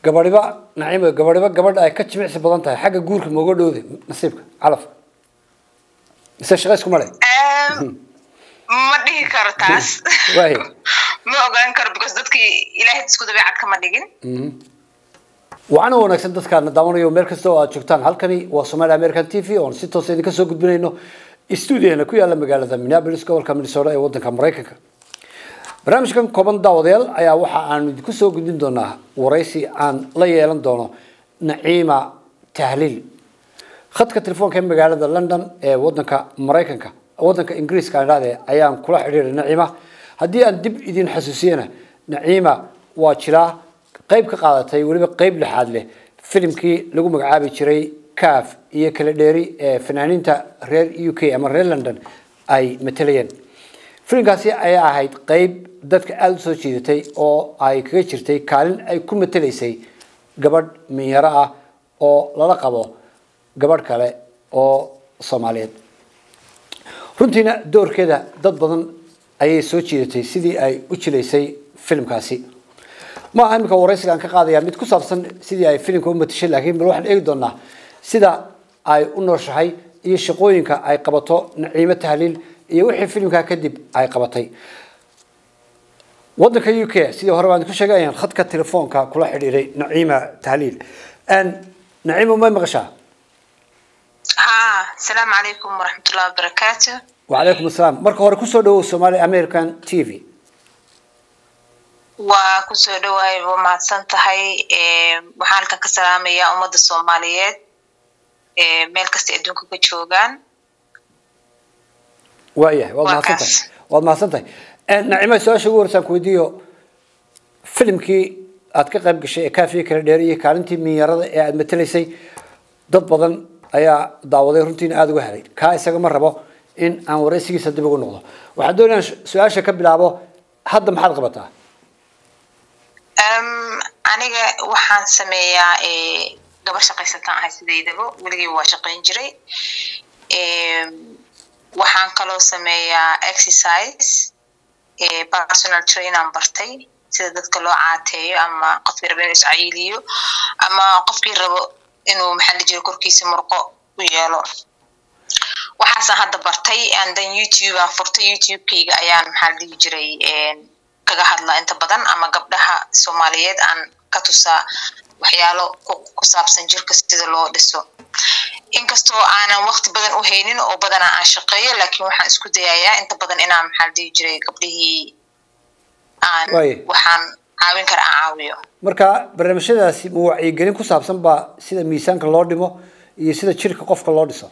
gabadhiba naciimo gabadhiba gabadha ay ka jimicsi badan tahay xagga guurka mooga dhowde nasiibka calaf mise shaqa isku male ma dhihi karo taas Waay. ma ogaan karo because dadkii ilaahay isku dabeecad kama dhigin waxaana wanaagsan dadkaana daawanayo meel kasta oo aad joogtaan halkani waa Somali American TV oon si toos ah idinka soo gudbinayno stuudiyohana ku yaala magaalada Minneapolis gobolka Minnesota ee wadanka Mareykanka barnaamijkan kooban daawadayaal ayaa waxa aan idinku soo gudbin doonaa waraysi aan la yeelan doono Naciima Tahliil khadka telefoonka ee magaalada London ee wadanka Mareykanka wadanka Ingiriiska aan raadaya ayaan kula xiriiray Naciima haddii aan dib idin xasuusiyana Naciima waa jiraa qayb ka qaadatay weliba qayb lixaad leh filimkii lagu magacaabi jiray caf iyo kala dheeri ee fanaaniinta reer u k ama reer london ay matalayeen filimkaasi ayaa ahayd qayb dadka aada usoo jiidatay oo ay kaga jirtay kaalin ay ku matalaysay gabadh minyaro ah oo lala qabo gabadh kale oo soomaaliyeed runtiina doorkeeda dad badan ayay soo jiidatay sidii ay u jilaysay filimkaasi ma aha imika waraysiga aan ka qaadaya mid ku saabsan sidii ay filimka u matashay laakiin bal waxaan eegi doonaa sida ay u nooshahay iyo shaqooyinka ay qabato naciimo tahliil iyo wixii filimkaa kadib ay qabatay wadanka u k sidii hore baan ku sheegay ayaan khadka telefoonka kula xidhiiray naciima tahliil naciima may maqashaa ha asalaamu calaykum waraxmatullahi wabarakaatu wacalaykum asalaam marka hore kusoo dhawow somali american t v waa kusoo dhawahay waa mahadsan tahay waxaan halkan ka salaamayaa ummadda soomaaliyeed meel kasta adduunka ka joogaan waayahay waad Waa mahadsan kaas. tahay waad mahadsan tahay nacima su-aasha ugu horeysaan ku weydiiyo filimkii aad ka qayb gashay ee kaafiya kala dheer iyo kaalintii minyarada ee aad matalaysay dad badan ayaa daawaday runtiina aada uga helay kaa isaga ma rabo in aan waraysigiisa dib ugu noqdo waxaan doonaya su-aasha ka bilaabo hadda maxaad qabataa Em, aniga waxaan sameeyaa eh, gabar shaqaysataan ahay sidaydaba weligay waa shaqayn jiray Em, waxaan kaloo sameeyaa exercise eh, personal trainaan bartay sida dadka loo caateeyo ama qofkii rabo inuu iscayiiliyo ama qofkii rabo inuu maxaa la jira korkiisa murqo u yeelo waxaasaan hadda bartay and then youtube aan furtay youtube-kayga ayaan maxaa la dhihi jiray em, kaga hadlaa inta badan ama gabdhaha soomaaliyeed aan ka tusaa waxyaalo ku ku saabsan jirka sida loo dhiso inkastoo aanan waqti badan u haynin oo badanaa aan shaqeeyo laakiin waxaan isku dayayaa inta badan inaan maxaa la dhihi jiray gabdhihii aan Waaye. waxaan caawin kara aan caawiyo marka barnaamijyadaasi ma wacyigelin ku saabsan baa sida miisaanka loo dhimo iyo sida jirka qofka loo dhiso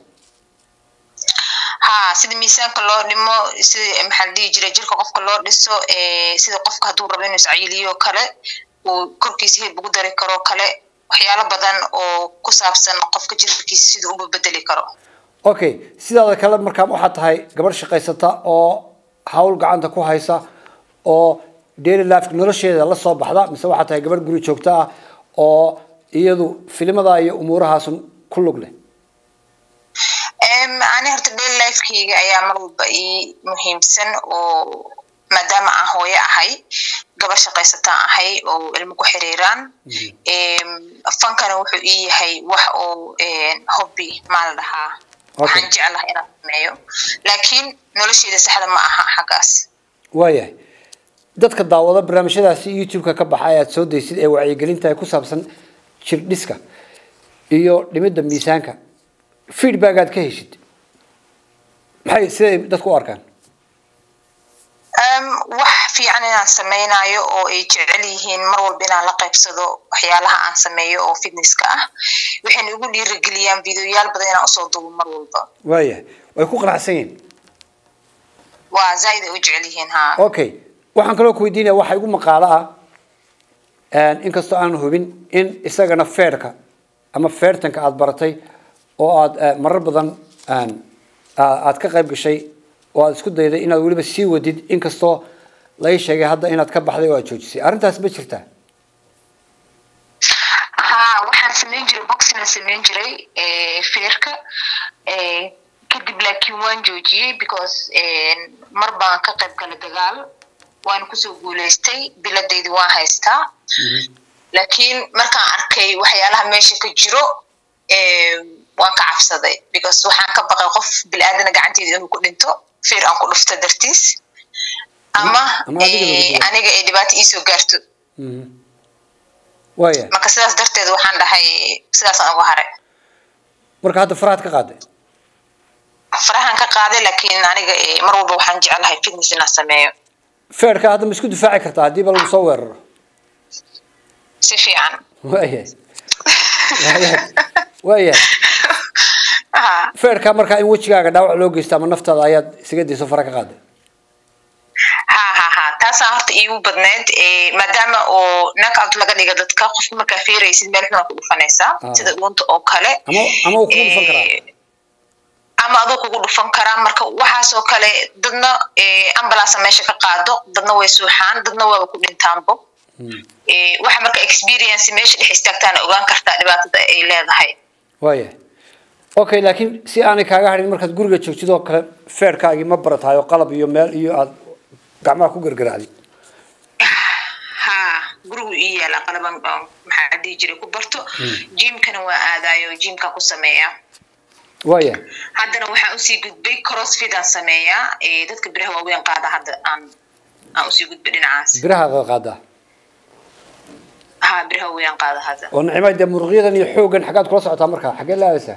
ha sida miisaanka loo dhimo sida maxaa la dhihi jiray jirka qofka loo dhiso eh, sida qofka hadduu rabo inuu iscayiliyo kale uu korkiisa hilib ugu dari karo kale waxyaalo badan oo ku saabsan qofka jirkiisa siduu uba bedeli karo okay sidaada kale markaa waxaad tahay gabadh shaqaysata oo hawl gacanta ku haysa oo daily life nolosheeda la soo baxda mise waxaad tahay gabadh guri joogto ah oo iyadu filimada iyo umuurahaasun ku lug leh Em, ani horta daily lifekeyga ayaa mar walba ii muhiimsan oo maadaama aan hooyo ahay gabar shaqaysataan ahay oo ilmo ku xiriiraan Em, fankana wuxuu ii yahay wax oo em, hobby maa la dhahaa waxaan jeclahay inaan sameeyo laakiin nolosheeda saxda ma aha xaggaas waayahay dadka daawada barnaamijyadaasi youtube-ka ka baxa ee aad soo daysid ee wacyigelinta ee ku saabsan jir dhiska iyo dhimidda miisaanka feedback aad ka heshid maxay siday dadku u arkaan Em, wax fiican inaan sameynayo oo ay jecel yihiin mar walba inaan la qaybsado waxyaalaha aan sameeyo oo fitnesska ah waxayna igu dhiirigeliyaan videoyaal badan inaan usoo duubo mar walba waayahay way ku qanacsan yihiin waa zaaid ay u jecel yihiin ha okay waxaan kaloo ku weydiinaya waxa igu maqaalo ah inkastoo aan hubin in isagana feerka ama feertanka aad baratay oo aad eh, marar badan aan- aa- aad ka qayb gashay oo aad isku dayday inaad weliba sii wadid inkastoo laga sheegay hadda inaad ka baxday oo aad joojisay arrintaas ma jirtaa ha waxaan sameyn jiray boxinaan sameyn jiray eh, feerka eh, kadib laakiin waan joojiyey because eh, mar baan ka qayb galay dagaal waan kusoo guuleystay biladaydi waan haystaa laakiin markaan arkay waxyaalaha meesha ka jiro waan ka cabsaday because waxaan ka baqay qof bil'aadana gacanteeda inuu ku dhinto feer aan ku dhufto dartiis ama aniga ay dhibaato iisoo gaarto waya marka sidaas darteed waxaan dhahay sidaasaan uga haray marka hadda farahaad ka qaaday farahan ka qaaday laakiin aniga mar walba waxaan jecelahay fitness inaan sameeyo feerka hadda ma isku difaaci kartaa haddii ba lagu soo weeraro si fiican waya waya waya feerka markaa in wejigaaga dhaawac loo geysto ama naftaada ayaad isaga dayso fara ka qaaday ha ha ha taasaa horta iigu badneyd maadaama oo knockout laga dhiga dadka qofka markaa feeraysid meel xuna ku dhufanaysaa sida dhuunta oo kale ama ama uu kugu dhufan karaa ama aduu kugu dhufan karaa marka waxaas oo kale dadna ambulance meesha ka qaado dadna way suuxaan dadna waaba ku dhintaanbo waxa marka experience meesha dhex istaagtaana ogaan kartaa dhibaatada ay leedahay waya okay laakiin si aanay kaaga hadhin markaad guriga joogtid oo kale feerkaagii ma baratahay oo qalab iyo meel iyo aad gacmaha ku gargaraacdid ha gurigu ii yaala qalaban maxaa dhihi jiray ku barto jimkana waa aadayo jimka ku sameeya waya haddana waxaan usii gudbay crossfit aan sameeyaa dadka biraha waaweyn qaada hadda aan aan usii gudbay dhinacaas biraha qaadaa ha biraha waaweyn qaada hadda oo nicmay dee muruqyadan iyo xooggan xaggaad kula socotaa markaa xaggee la aadaysaa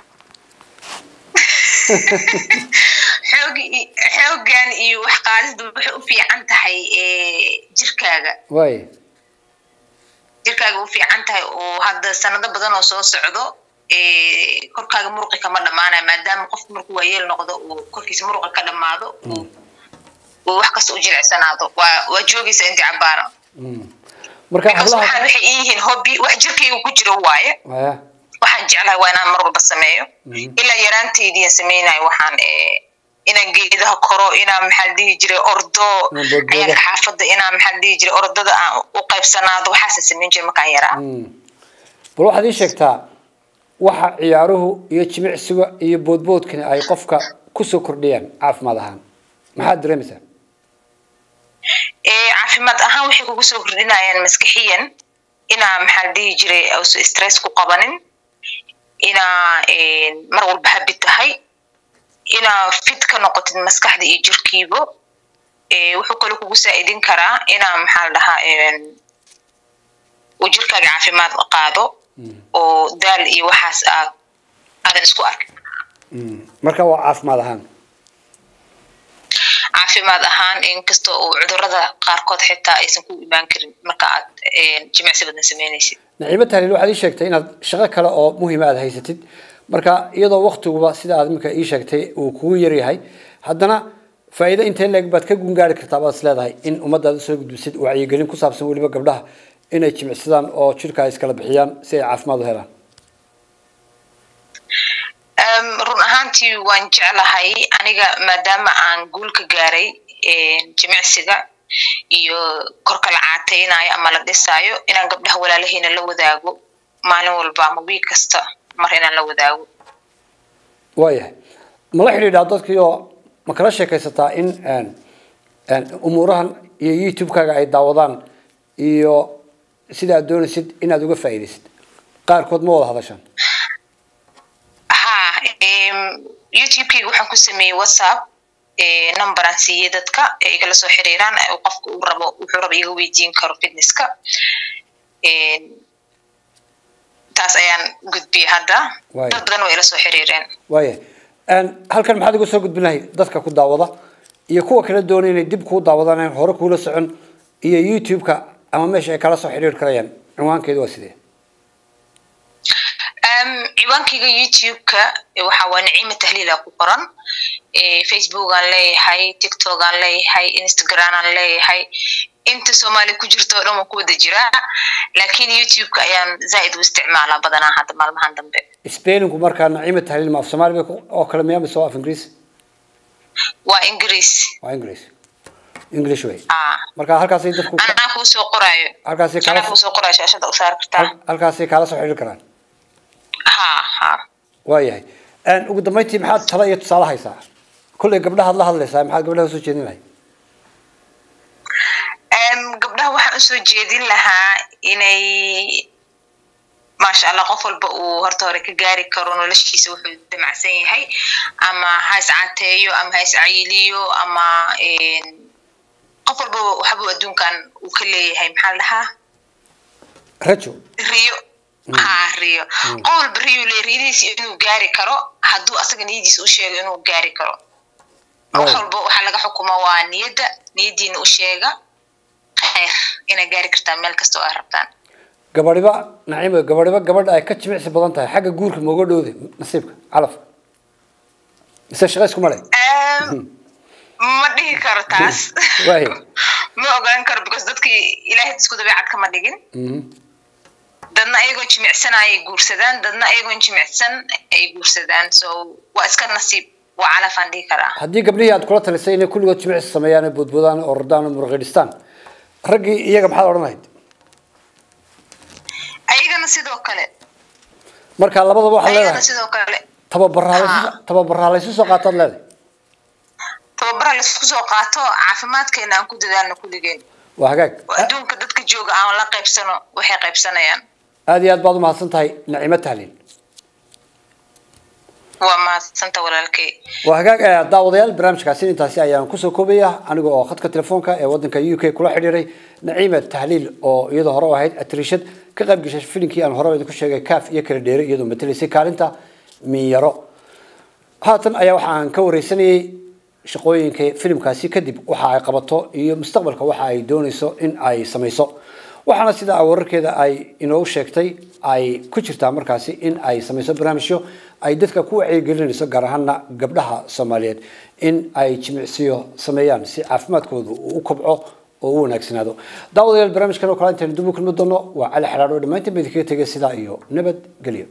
xoog xooggan iyo wax qaadisdu waxay u fiican tahay jirkaaga way jirkaaga u fiican tahay oo hadda sanado badan oo soo socdo korkaaga muruqi kama dhamaanayo maadaama qofku markuu waayeel noqdo uu korkiisa muruqi ka dhamaado uu wax kasta u jilicsanaado waa waa joogaysa intii cabaara marka waxaan waxay yihiin hobby wax jirkayga ku jiro waaye waya waxaan jeclahay waa inaan mar walba sameeyo ilaa yaraanteydii sameynayo waxaan inaan geedaha koro inaan maxaa dhihi jiray ordo ayaan xaafadda inaan maxaa dhihi jiray ordada aan u qaybsanaado waxaasa sameyn jiray markaan yaraa bal waxaad ii sheegtaa waxa ciyaaruhu iyo jimicsiga iyo boodboodkani ay qofka kusoo kordhiyaan caafimaad ahaan maxaad dareemaysaa caafimaad ahaan waxay kugu soo kordhinayaan maskixiyan inaa maxaa dhihi jiray ausa stress ku qabanin inaa mar walba habi tahay inaa fit ka noqotid maskaxda iyo jirkiibo wuxuu kaloo kugu saa'idin karaa inaa maxaa la dhahaa uu jirkaaga caafimaad qaado oo daal iyo waxaas aad aadan isku arkin marka waa caafimaad ahaan caafimaad ahaan inkastoo uu cudurada qaarkood xitaa aysan ku imaan karin marka aad jimicsi badan sameynaysid naciimo tahliil waxaad ii sheegtay inaad shaqo kale oo muhiima aad haysatid marka iyadoo waktiguba sida aad iminka ii sheegtay uu kugu yaryahay haddana faa'iido intee leeg baad ka gungaari kartaa baad is leedahay in ummaddaada soo gudbisid wacyigelin ku saabsan weliba gabdhaha inay jimicsadaan oo jirka ay iskala bixiyaan si ay caafimaad u helaan run ahaantii waan jeclahay aniga maadaama aan guul ka gaaray jimicsiga iyo korka la caataynayo ama la dhisaayo inaan gabdhaha walaalahayna la wadaago maalin walba ama wiig kasta mar inaan la wadaago waayahay mala xidhiidhaa dadkii oo ma kala sheekaysataa in umuurahan iyo youtube-kaaga ay daawadaan iyo sida aad doonaysid inaad uga faa'iidaysid qaarkood ma wada hadashaan ha youtube-kayga waxaan ku sameeyey whatsapp numberaan siiyey dadka ee igala soo xiriiraan qofka uu rabo wuxuu rabo iga weydiin karo fitnesska taas ayaan gudbiyey hadda dad badan waa ila soo xiriireen waaya halkan maxaad iga soo gudbin lahayd dadka ku daawada iyo kuwa kala doonay inay dib kuu daawadaan aan hore kuula socon iyo youtube-ka ama meesha ay kala soo xiriiri karayaan cinwaankeedu waa sidee ciwaankayga youtube-ka waxa waa naciima tahliila ku qoran facebook aan leeyahay tiktok aan leeyahay instagram aan leeyahay inta soomaali ku jirto o dhan waan ku wada jiraa laakiin youtube-ka ayaan zaaid u isticmaalaa badanaa hadda maalmahan dambe spellinku markaa naciima tahliil ma af soomaali bay oo kale miyaa mise waa af ingiriis waa ingiriis waa ingiriis english way ah marka halkaasay dadku anaa kuu soo qoraayo halkaasay anaa kala kuu soo qoraayo shaashada u saari kartaa halkaasay kala soo xiriiri karaan ha ha waayahay ugu dambeyntii maxaad talo iyo tusaale haysaa kolley gabdhahaad la hadlaysaa maxaad gabdhaha usoo jeedin lahayd gabdhaha waxaan usoo jeedin lahaa inay maasha allah qof walba uu horta hore ka gaari karo noloshiisa wuxuu damacsan yahay ama ha iscateeyo ama ha iscayiliyo ama qof walba waxbuu adduunkan uu ka leeyahay maxaa la dhahaa rajo riyo ha riyo qof walba riyu le riyadiisa inuu gaari karo hadduu asaga niyadiisa u sheego inuu gaari karo wax walba waxaa laga xukuma waa niyadda niyaddiina u sheega khayr inay gaari kartaan meel kasta oo ay rabtaan gabadhiba naciimo gabadhiba gabadha ay ka jimicsi badan tahay xagga guurka mooga dhowde nasiibka calafka mise shaqa isku male ma dhihi karo taas waay ma ogaan karo because dadkii ilaahay isku dabeecad kama dhigin dadna ayagoo jimicsan ayay guursadaan dadna ayagoon jimicsan ay guursadaan so waa iska nasiib waa calafaan dhihi karaa haddii gabdhihii aad kula talisay inay kulligood jimicsi sameeyaan ee boodboodaan oo ordaan oo muruqidhistaan raggii iyaga maxaad odhan lahayd ayagana sidoo kale marka labadaba waxaad ayagana leedahay sidoo kale tababaraa Haa. tababaraa laysu soo qaataad leedahay tababara laisku soo qaato caafimaadkeena aan ku dadaalno kulligeen waa hagaag oo adduunka dadka jooga aan la qaybsano waxay qaybsanayaan aad iyo aad baad umahadsan tahay nacimo tahliil waa mahadsanta walaalkay waa hagaag eh, daawadayaal barnaamijkaasi intaasi ayaan kusoo koobaya aniga oo khadka telefoonka ee wadanka u k kula xidhiiray naciima tahliil oo iyadoo hore u ahayd atrishad ka qayb gashay filinkii aan hore idinku sheegay kaaf iyo kala dheere iyadoo matalaysay kaalinta minyaro haatan ayaa waxaan ka wareysanayay shaqooyinka filimkaasi kadib waxa ay qabato iyo mustaqbalka waxa ay doonayso in ay samayso waxaana sida wararkeeda ay inoogu sheegtay ay ku jirtaa markaasi in ay samayso barnaamijyo ay dadka ku wacyigelinayso gaar ahaana gabdhaha soomaaliyeed in ay jimicsiyo sameeyaan si caafimaadkoodu uu u kobco oo u wanaagsanaado daawadayaal barnaamijkan oo kale intaynu dib u kulmi doono waa cali xalaadho dhammaantiin ba idinkaga tegay sidaa iyo nabad gelyo